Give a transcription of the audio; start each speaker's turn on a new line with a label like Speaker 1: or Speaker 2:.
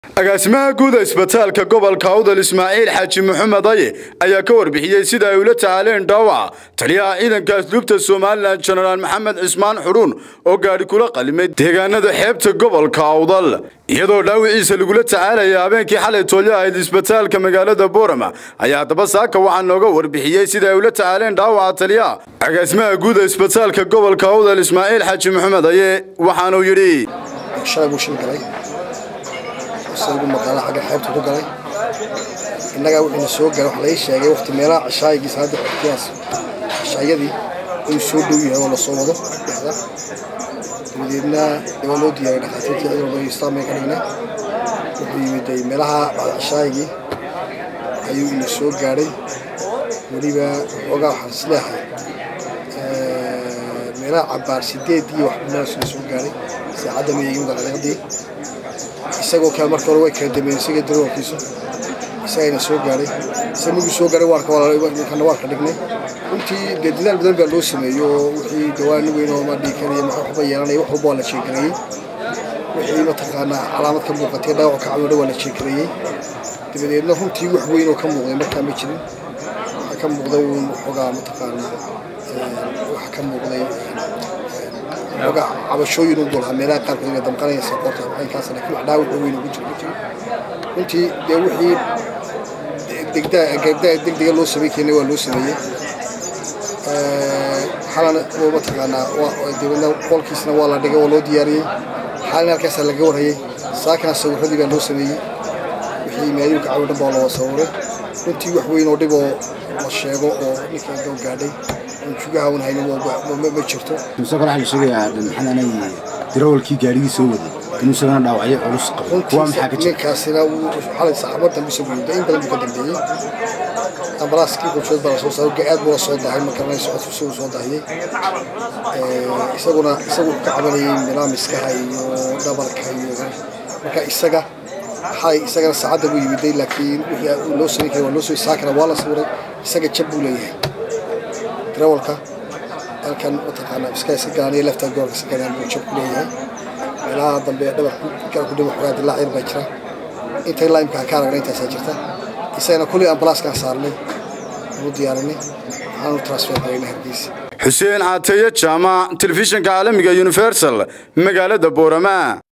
Speaker 1: agaasimaha guuda isbitaalka gobolka awdal ismaaciil xaaji maxamed aye ayaa ka warbixiyey sida ay ula tacaaleen dhaawaca taliyaha ciidanka asluubta somalilan jenaraal maxamed cismaan xudhuun oo gaadhi kula qalimay deegaanada xeebta gobolka awdal iyadoo dhaawiciisa lagula tacaalaya habeenkii xalay toolyo ahayd isbitaalka magaalada boorama ayaa haddaba saaka waxaa nooga warbixiyey sida ay ula tacaaleen dhaawaca taliyaha agaasimaha guuda isbitaalka gobolka awdal ismaaciil xaaji maxamed aye waxaanuu yidhi
Speaker 2: shalay buu shil galay isagu maqaala xagga xeebta ku galay innagaa wuxuuna soo galay waxa laga sheegay waqti meelaha cishaayigiisa hadda xogtiyaas cishaayadii inuu soo dhow yahay oo lasoo wado dhexda dabadeedna waa loo diyaariyay dhakhaatiirtii cid walba istaamay ka dhignay wuxuu yimid meelaha bacda cishaayigii ayuu ina soo gaadhay weliba waxoogaa waxaan isleehay meelaha cabaar sideed iyo wax meelaasuna soo gaadhay saacadda mayagimid daqiiqadii isagoo kale marka hore way kala dambeeyeen isaga daroolkiisu isagayna soo gaadhay isaga markuu soo gaadhay waarkana waarka dhignay runtii dee dadaal badan baa loo sameeyey oo wixii dawaani weyn oo ma dhiikanaya maxa waxba yeelanaya wax walba waa la jeegareeyey wixii mataqaanaa calaamad ka muuqatay dhaawac ka camidho waa la jeegareeyey dabadeedna runtii wax weyn oo ka muuqday markaa ma jirin waxaa ka muuqday uun waxoogaa mataqaanaa waxa ka muuqday oga cabashooyin u dulhaa meelaha qaarkood inay damqanaya sakoorta waxaykaas laakiin wax dhaawac weyn ugu jiro jiro runtii dee wixii degdaa degdega loo samayn keenay waa loo sameeyey xalana oo mataqaanaa dibadna qolkiisna waa la dhigay waa loo diyaariyey xalina halkaasaa laga warhayay saakana sawiradii baa loo sameeyey wixii maayuulka cawi dhan baa loo sawiray runtii wax weyn oo dhib oo la sheego oo ninka doo gaadhay jugaha un haynin ma jirto
Speaker 3: isagoo waxaa la sheegayaa maxaanay darawalkii gaarigii soo waday inuu isagana dhaawacyo culus qabo kuwa maxaa ka jira
Speaker 2: ninkaasina xalay saxaabad dambe soo weyday in badan buu ka dambeeyey ambalaaskii qorsheed baa lasoo saaray aad buu la soo dahay marka la socodku si uu soo dahiyey isaguna isagu ka cabanayay milaamiskaha iyo dhabarka iyo marka isaga xalay isagana saacadda buu yimiday laakiin wixii loo samayn karay waa loo soo saakana waa la sawiray isaga jab buu leeyahay darawalka halkan mataqaanaa iska iska garanaya lafta gobolka iska garanaya buu jab ku leeyahay meelaha dambe dhabarku kala ku dhimo xogaa dilaac yar baa jira intay laimka ka aragna intaasaa jirta isagana kulli ambalaaskaan saarnay ugu diyaarinay waxaanu transfer garaynay hargeysa
Speaker 1: xuseen caateeye jaamac telefishinka caalamiga universal magaalada boorama